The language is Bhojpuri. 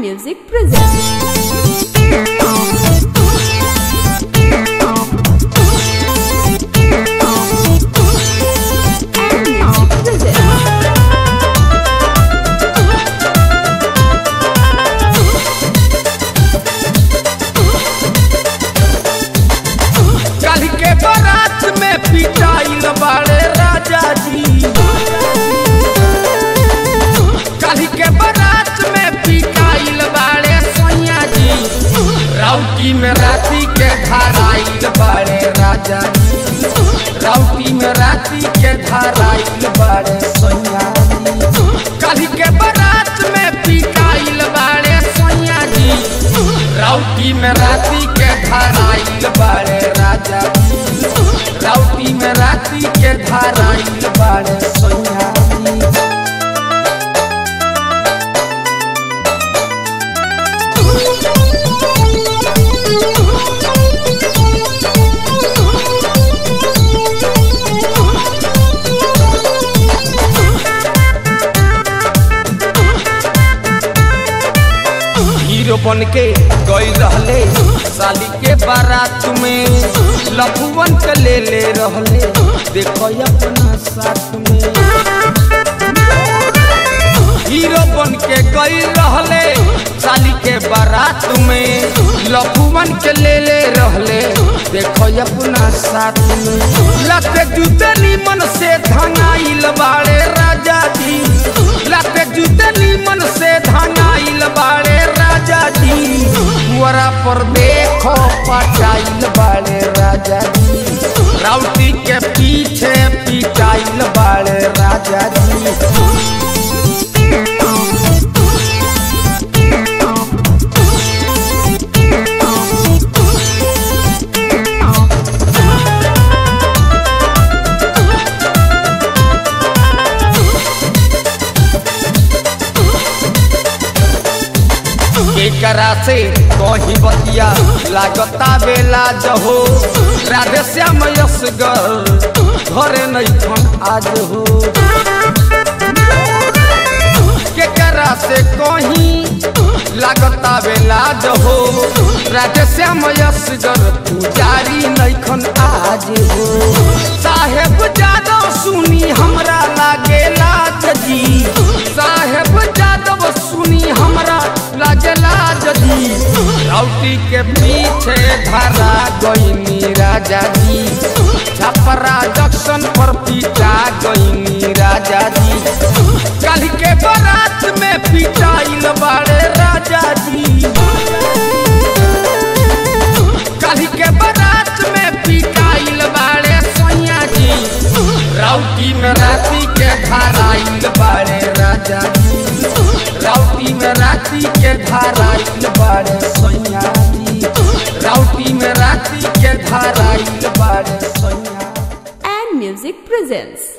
Music presents. And Music presents. कल के बारात में पिटाइल बाड़े राजा जी कल के बारात में पिटाइल बाड़े सैया जी राउटी में राती के धाराइल बाड़े राजा जी राउटी में राती के धाराइल बाड़े सैया जी कल के बारात में पिटाइल बाड़े सैया जी राउटी में राती के धाराइल बाड़े राजा जी राउटी में राती के धाराइल बाड़े सैया जी हीरो बन के गई रहले साली के बारात में लफुवन के ले ले रहले देखो अपना साथ में हीरो बन के गई रहले साली के बारात में लफुवन के ले ले रहले देखो अपना साथ में लते जूते नीमन से धंगाइल बाड़े राजा जी लते जूते नीमन से धंगाइल बाड़े राजा जी वरा पर देखो पटाइल बाड़े राजा जी राउटी के पीछे पिटाइल बाड़े राजा जी एकरा से कही बतिया लागता बेला जहो राधे श्याम यशगर घरे नहीं छन आज हो केकरा से कही लागता बेला जहो राधे श्याम यशगर पुजारी नहीं खन आज हो साहेब जादव सुनी हमरा लागेला जी साहेब जादव सुनी हमरा लागेला जदी राउटी के पीछे धरा गईनी राजा जी छपरा जंक्शन पर पीटा गईनी राजा जी कल के बारात में पिटाइल बाड़े राजा जी कल के बारात में पिटाइल बाड़े सैया जी राउटी में राती के धाराइल बाड़े राजा जी राउटी में राती के धाराइल बाड़े सैया जी राउटी में राती के धाराइल बाड़े सैया And Music presents.